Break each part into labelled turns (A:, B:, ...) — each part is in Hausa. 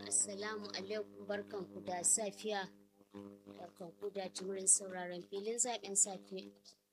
A: Assalamu alaikum barkanku da safiya. Barkanku da jimurin sauraron filin zaɓen safe.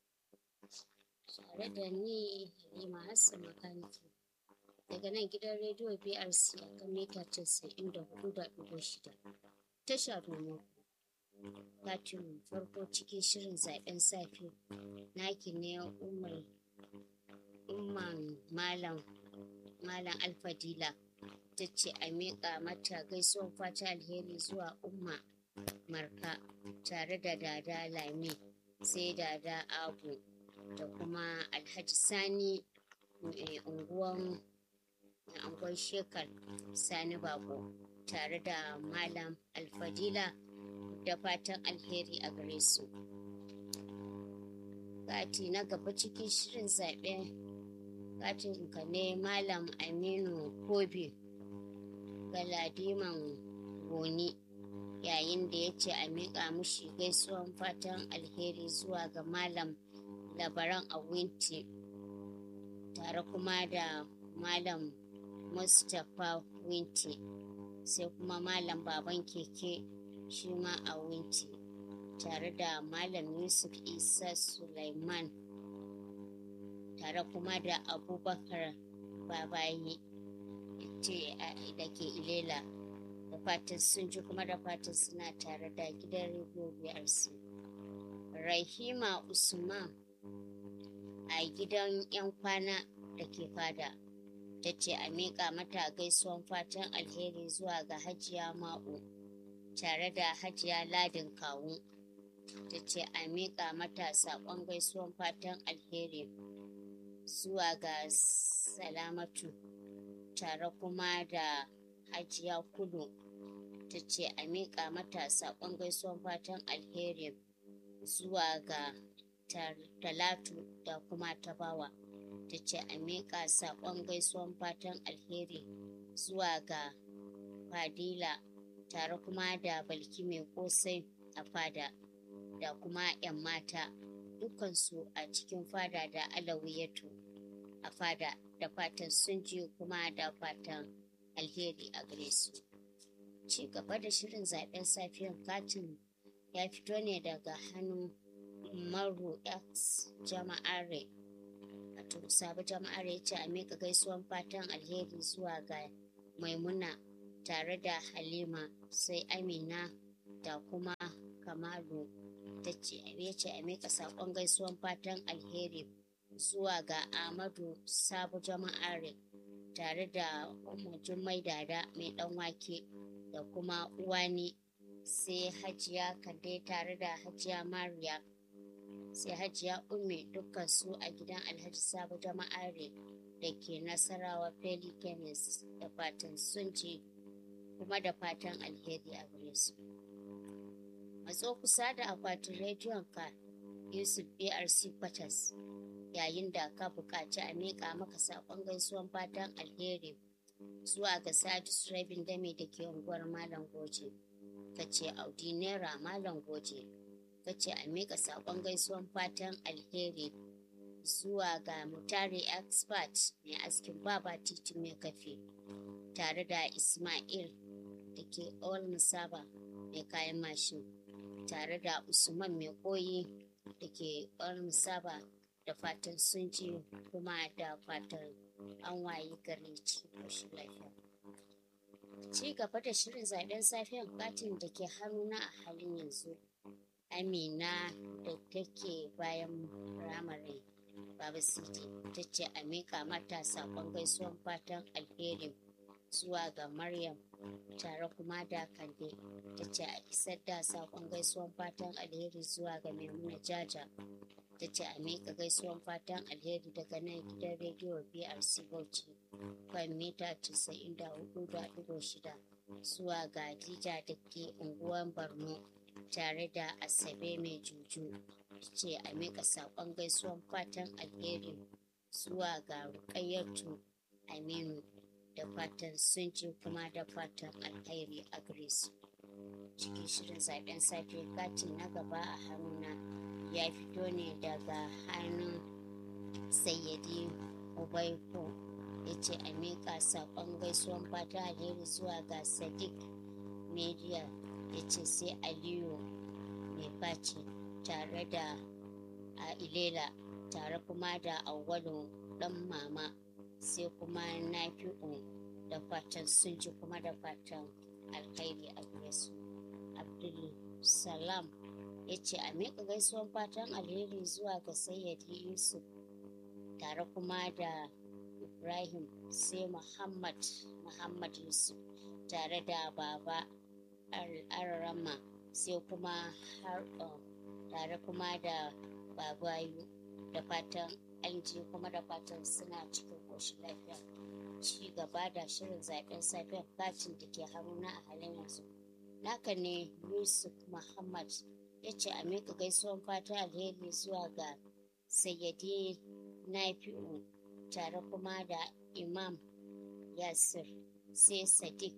A: Tare da ni Halima Hassan Makaniki. Daga nan gidan rediyo BRC a kan mita casa'in da hudu da ɗigo shida. Tasha domin katin farko cikin shirin zaɓen safe. Naki ne Umar Umman Malam Malam Alfadila. ta ce a miƙa mata gaisuwar fata alheri zuwa umma marka tare da dada lami sai dada abu da kuma alhaji sani unguwan angon shekar sani bako tare da malam alfadila da fatan alheri a gare su kati na gaba cikin shirin zaɓe katin ka ne malam aminu kobe galadiman goni yayin da ya ce a miƙa mushi gaisuwan fatan alheri zuwa ga malam labaran a winti tare kuma da malam mustapha winti sai kuma malam baban keke shi ma a winti tare da malam yusuf isa sulaiman tare kuma da abubakar babayi ce da ke ilela da fatan sun ji kuma da fatan suna tare da gidan rediyo brc rahima usman a gidan yan kwana da ke fada ta ce a miƙa mata gaisuwan fatan alheri zuwa ga hajiya ma'u tare da hajiya ladin kawu ta ce a miƙa mata saƙon gaisuwan fatan alheri zuwa ga salamatu tare kuma da hajiya kudu ta ce a miƙa mata saƙon gaisuwan fatan alheri zuwa ga talatu da kuma tabawa ta ce a miƙa saƙon gaisuwan fatan alheri zuwa ga fadila tare kuma da balki mai ƙosai a fada da kuma 'yan mata dukansu a cikin fada da alawiyatu a fada da fatan sun ji kuma da fatan alheri a gare su. Ci gaba da shirin zaben safiyar katin ya fito ne daga hannun Maru X jama'are. Wato sabu jama'are ya ce a miƙa gaisuwan fatan alheri zuwa ga Maimuna tare da Halima sai Amina da kuma Kamalu ta ce a miƙa saƙon gaisuwan fatan alheri zuwa ga Ahmadu Sabu Jama'are tare da Umar Jummai Dada mai ɗan wake da kuma Uwani sai Hajiya Kande tare da Hajiya Mariya sai Hajiya Ummi dukkan su a gidan Alhaji Sabu Jama'are da ke Nasarawa Feli Kemis da fatan sun ci kuma da fatan alheri a gare su. Matso kusa da akwatin rediyon ka Yusuf BRC Kwatas. yayin da ka buƙaci a miƙa maka saƙon gaisuwan fatan alheri zuwa ga sadis rabin dame da ke unguwar malam goje ka ce audi naira malam goje ka ce a miƙa saƙon gaisuwan fatan alheri zuwa ga mutare expert mai askin baba titi mai kafe tare da ismail da ke all musaba mai kayan mashin tare da usman mai koyi da ke all musaba da fatan sun ji kuma da fatan an wayi gari cikin lafiya. Ci gaba da shirin zaben safiyar katin da ke haruna a halin yanzu. Amina da take bayan ramare Baba Siti ta ce a miƙa mata saƙon gaisuwan fatan alheri zuwa ga Maryam tare kuma da Kande ta ce a isar da saƙon gaisuwan fatan alheri zuwa ga Maimuna Jaja ta ce a miƙa gaisuwan fatan alheri daga nan gidan rediyo brc bauchi kan mita 94.6 zuwa ga dija da ke unguwan borno tare da asabe mai juju ce a miƙa saƙon gaisuwan fatan alheri zuwa ga rukayyatu aminu da fatan sun ji kuma da fatan alheri a gare su cikin shirin zaben safe katin na gaba a hannuna ya fito ne daga hannun sayyadi ubaiko ya ce a miƙa saƙon gaisuwan fata alheri zuwa ga sadiq media ya ce sai aliyu mai faci tare da a ilela tare kuma da awwalu dan mama sai kuma nafi'u da fatan sun ji kuma da fatan alkhairi a gare su abdul salam ya ce a miƙa gaisuwan fatan alheri zuwa ga sayyadi yusuf tare kuma da ibrahim sai muhammad muhammad yusuf tare da baba arrama sai kuma har tare kuma da babayu da fatan an ji kuma da fatan suna cikin ƙoshin lafiya ci gaba da shirin zaben safiyar katin da ke haruna a halin yanzu naka ne yusuf muhammad ya ce a miƙa gaisuwan fatan alheri zuwa ga sayyadi nafi'u tare kuma da imam yasir sai sadiq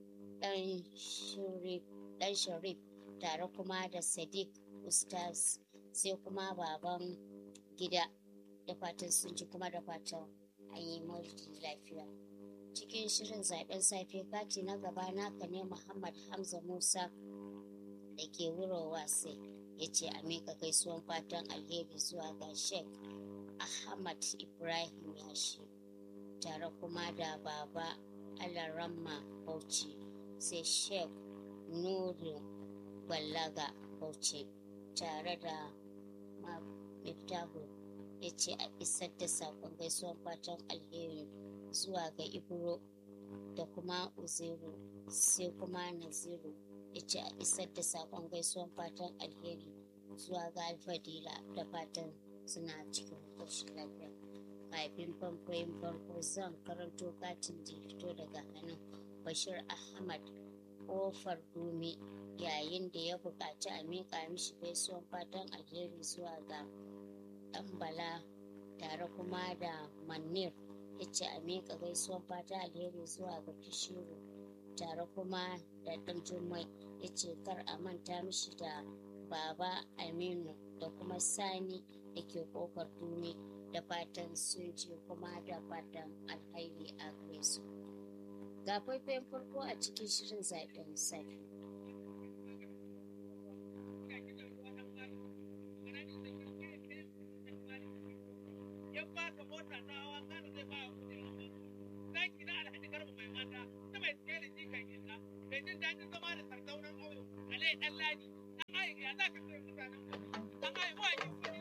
A: dan sharif tare kuma da sadiq ustaz sai kuma baban gida da fatan sun ji kuma da fatan an yi maulidi lafiya cikin shirin zaben safe kati na gaba naka ne muhammad hamza musa da ke wurowa sai ya ce a miƙa gaisuwan fatan alheri zuwa ga sheikh ahmad ibrahim yashi tare kuma da baba alaramma bauchi sai sheikh nuru ballaga bauchi tare da miftahu ya ce a isar da saƙon gaisuwan fatan alheri zuwa ga ibro da kuma uziru sai kuma naziru ya ce a isar da saƙon gaisuwan fatan alheri zuwa ga alfadila da fatan suna cikin ƙoshin lafiya kafin famfayin farko zan karanto katin da fito daga hannun bashir ahmad ƙofar dumi yayin da ya buƙaci a miƙa mishi gaisuwan fatan alheri zuwa ga ɗan bala tare kuma da manir ya ce a miƙa gaisuwan fatan alheri zuwa ga kishiru tare kuma da ɗan jummai ya ce kar a manta mishi da baba aminu da kuma sani da ke ƙofar dumi da fatan sun ji kuma da fatan alhairi a gare su ga faifayen farko a cikin shirin zaɓen safe
B: mota ta hawa kana zai ba kuɗi zaki na alhaji garba mai mata ta mai tsere jikan illa mai jin daɗin zama da sardaunan ƙauye alai ɗan ladi ɗan ayi ya za ka kai mutanen ɗan ayi mawaƙin